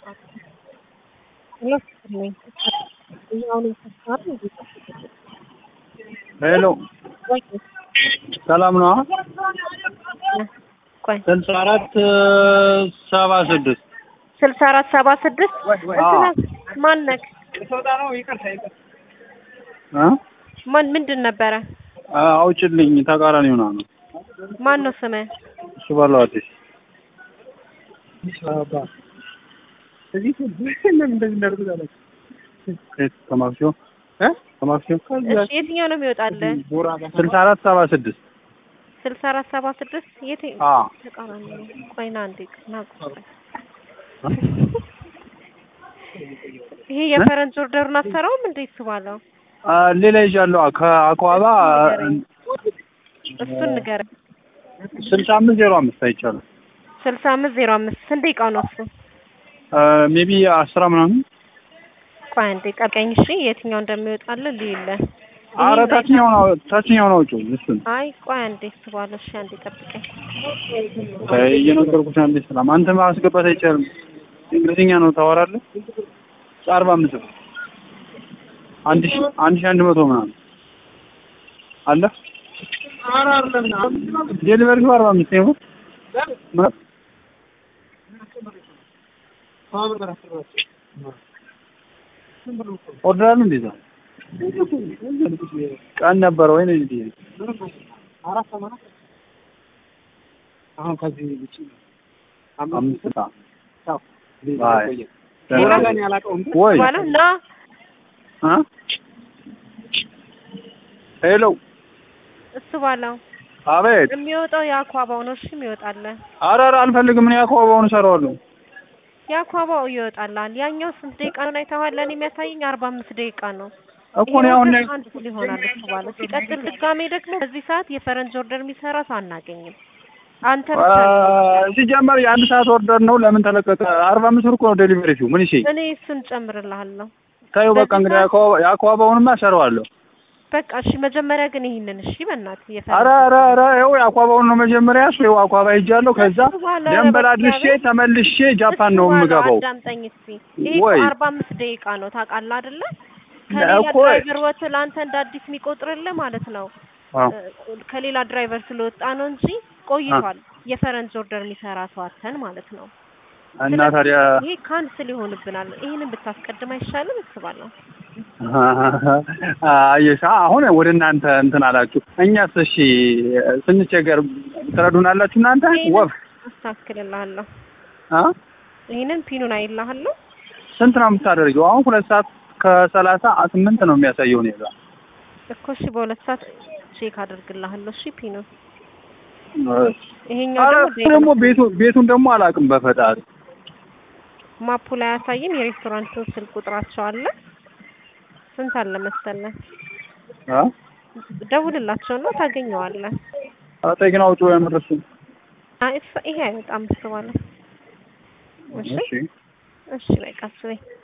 ሄሎ ሰላም ነው? ቆይ ስልሳ አራት ሰባ ስድስት ስልሳ አራት ሰባ ስድስት ማነክ እ ማን ምንድን ነበረ? አውጭልኝ ተቃራኒ ሆና ነው ማን ነው ስምህ? እሱ ባለው አዲስ ከማክሲዮ ከማክሲዮ እሺ የትኛው ነው የሚወጣልህ? ስልሳ አራት ሰባ ስድስት ስልሳ አራት ሰባ ስድስት የት አ ተቃራኒ ነው። ቆይ ና አንዴ ና ቆይ። ይሄ የፈረንጅ ኦርደሩን አሰራውም እንዴ እሱ ባለው ሌላ ይዣለሁ ከአኳባ እሱን ንገረኝ። ስልሳ አምስት ዜሮ አምስት አይቻልም ስልሳ አምስት ዜሮ አምስት ስንት ደቂቃው ነው እሱ? ሜቢ አስራ ምናምን ቆይ አንዴ ጠብቀኝ እሺ። የትኛው እንደሚወጣልህ ልይልህ። አረ ታችኛውን አው- ታችኛውን አውጪው እሱን አይ ቆይ አንዴ እሱ ባለው እሺ፣ አንዴ ጠብቀኝ። እየነገርኩሽ አንዴ ሰላም አንተ ማስገባት አይቻልም እንግሊዝኛ ነው ታወራለህ አርባ አምስት ብር አንድ ሺ አንድ ሺ አንድ መቶ ምናምን አለ ዴሊቨሪ አርባ አምስት ነው ኦርደር አለ እንዴ እዛ? ቀን ነበረ ወይ ነው እንዴ አሁን ከዚህ ውጪ አምስት ሰዓት አይ ሌላ ጋር ያላቀውም ወይ ባለው ና አ ሄሎ እሱ ባለው አቤት የሚወጣው የአኳባው ነው። እሺ የሚወጣልህ ኧረ ኧረ አልፈልግም እኔ አኳባውን እሰራዋለሁ የአኳባው ይወጣላል። ያኛው ስንት ደቂቃ ነው አይተኸዋል? ለእኔ የሚያሳየኝ አርባ አምስት ደቂቃ ነው። እኮ እኔ አሁን ላይ አንድ ፉል ይሆናል እሱ ባለው። ሲቀጥል ድጋሜ ደግሞ በዚህ ሰዓት የፈረንጅ ኦርደር የሚሰራ ሰው አናገኝም። አንተ ብቻ ነህ። ሲጀመር የአንድ ሰዓት ኦርደር ነው ለምን ተለቀቀ አርባ አምስት ብር እኮ ነው ዴሊቨሪ ፊው ምን እሺ እኔ እሱን ጨምርልሃለሁ። ታዩ በቃ እንግዲህ የአኳባ- የአኳባውንማ እሰራዋለሁ በቃ እሺ፣ መጀመሪያ ግን ይሄንን እሺ፣ በእናትህ ኧረ የፈረንጅ ኧረ ኧረ ይኸው የአኳባውን ነው መጀመሪያ እሱ ይኸው አኳባ ሄጃለሁ ከዛ እሱ በኋላ ደንበል በቃ አድርሼ ቤት- ተመልሼ ጃፓን ነው እሱ በኋላ የምገባው አዳምጠኝ እስኪ። ይሄ ወይ? እኮ አርባ አምስት ደቂቃ ነው ታውቃለህ አይደለ? ከሌላ እኮ ድራይቨር ወጥቶ ለአንተ እንደ አዲስ የሚቆጥርልህ ማለት ነው። አዎ። እ፣ ከሌላ ድራይቨር ስለወጣ ነው እንጂ ቆይቷል። የፈረንጅ ኦርደር የሚሰራ ሰው አተን ማለት ነው። እና ታዲያ ይሄ ካንስል ይሆንብናል። ይሄንን ብታስቀድም አይሻልም? እስባለሁ። አየሻ አሁን ወደ እናንተ እንትን አላችሁ እኛስ እሺ ስንቸገር ትረዱናላችሁ እናንተ ወፍ አስተካክልልሃለሁ። አ ይሄንን ፒኑን አይልሃለሁ። ስንት ነው የምታደርገው አሁን ሁለት ሰዓት ከሰላሳ ስምንት ነው የሚያሳየው እኔ ጋር እኮ እሺ፣ በሁለት ሰዓት ቼክ አደርግልሃለሁ። እሺ ፒኑን ይሄኛው ኧረ ደግሞ እሱ ደግሞ ቤቱ ቤቱን ደግሞ አላውቅም በፈጣሪ ማፑ ላይ አያሳይም። የሬስቶራንቱን ስልክ ቁጥራቸው አለ። ስንት አለ መሰለህ? አ ደውልላቸውና ታገኘዋለህ። አጣ ግን አውጪ ያመረሱ አይ እሱ- ይሄ አይወጣም። እሱ ባለ እሺ እሺ እሺ፣ በቃ እሱ በይ